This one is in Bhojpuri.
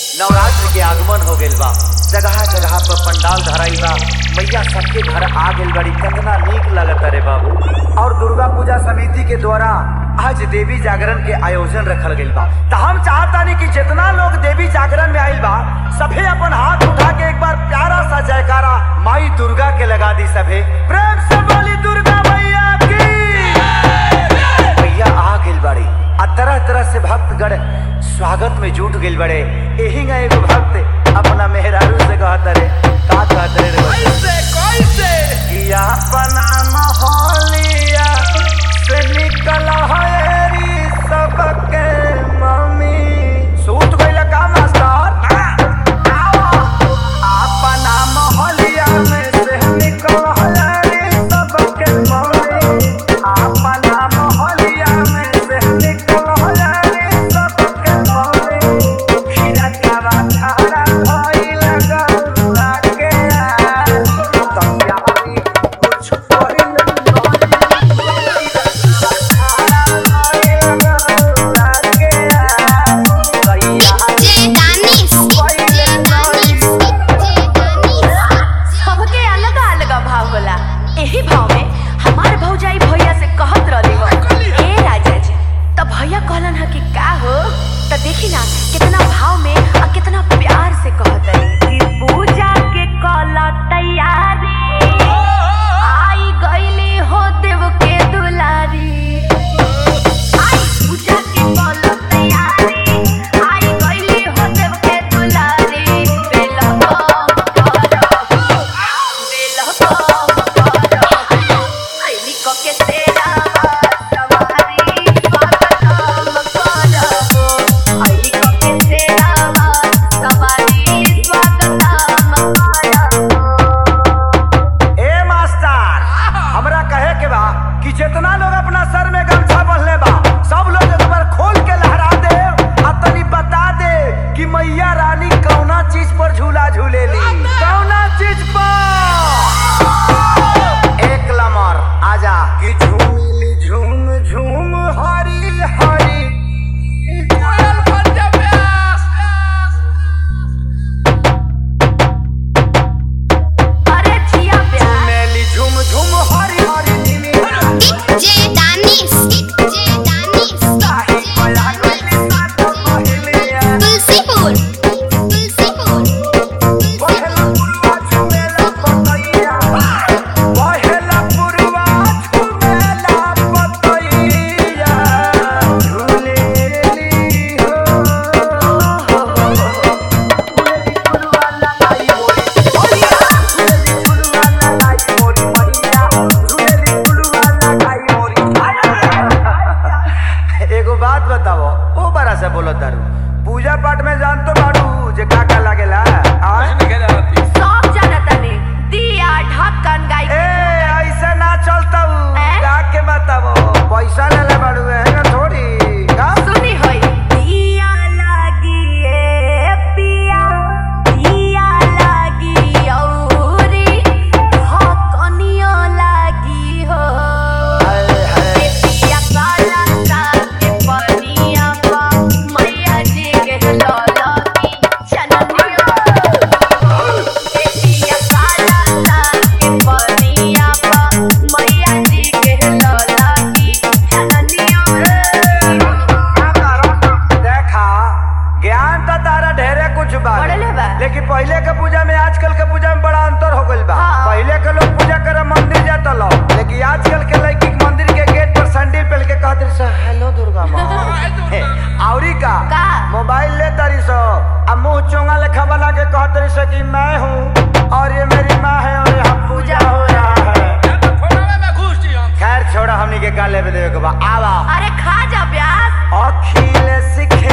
नवरात्र के आगमन हो गइल बा जगह जगह पर पंडाल धराइल बा मैया सबके घर आ गइल बड़ी कितना नीक लगत रे बाबू और दुर्गा पूजा समिति के द्वारा आज देवी जागरण के आयोजन रखल गइल बा त हम चाहतानी कि जितना लोग देवी जागरण में आइल बा सभे अपन हाथ उठा के एक बार प्यारा सा जयकारा माई दुर्गा के लगा दी सभे प्रेम से बोली दुर्गा मैया की भैया आ गइल बड़ी आ तरह तरह से भक्तगण स्वागत में जुट गइल बड़े एही ना एगो भक्त अपना मेहरारू से कहत रे का कहत रे रे बच्चा? कैसे कैसे कि अपना मोहलिया से निकल हरी सबके मम्मी सूत गइल का मास्टर अपना मोहलिया में से निकल हरी सबके मम्मी अपना मोहलिया में से निकल हरी सबके मम्मी खीरा का बाछारा भइल गौरा के तबियारी कुछ करिल सबके अलग अलग भाव होला एही भाव में हमार भौजाई भैया से कहत रहली हो ए राजा जी त भैया कहलन ह कि का हो त देखी ना कितना भाव में और कितना प्यार से कहत रही कि पूजा के कला तैयारी आई गईली हो देव के दुलारी आई पूजा के कला तैयारी आई गईली हो देव के दुलारी बेला ए मास्टर हमरा कहे के बा कि जितना लोग अपना सर में गमछा बंधले बा सब लोग एक बार खोल के लहरा दे आ तनी बता दे कि मैया रानी कौना चीज पर झूला झूलेली कौना चीज पर एक लमर आजा कि झूमिली झूम झूम हरी हरी कोयल पंजा प्यास झूमेली झूम झूम हरी हरी धीमी ताही कोया कोई साथ पहलिया पहला पुरवा झूमेला पतैया पहला पुरवा झूमेला पतैया झूलेली हो झूलेली पुरवा लगाई मोरी मैया झूलेली पुरवा लगाई मोरी मैया झूलेली पुरवा लगाई मोरी एगो बात बताओ ओ बड़ा से बोलो दारू पूजा पाठ में जान तो बाड़ू जे का का लागेला आय? ए ऐसे ना चलता ए? जाके बताओ पैसा ले ले बाड़ू है ना थोड़ी का हाय हाय देखा ज्ञान तो तारा ढेरे कुछ बा बढ़ले बा। लेकिन पहले के पूजा में आजकल के पूजा में बड़ा अंतर हो गइल बा हाँ। पहले के लोग पूजा करे मंदिर जाता लो लेकिन आजकल के लड़की के मंदिर के गेट पर सैंडल पहन के कहते सो हेलो दुर्गा माँ हे, औरी का का? मोबाइल ले तारी सो आ मुंह चोंगा लेखा बना के कहते रही सो कि मैं हूँ और ये मेरी माँ है और यहाँ पूजा हो रहा है या तो फोनवे में घुस जी हम खैर छोड़ा हमनी के का लेवे देवे के बा आवा अरे खा जा प्यास अखिल सिखे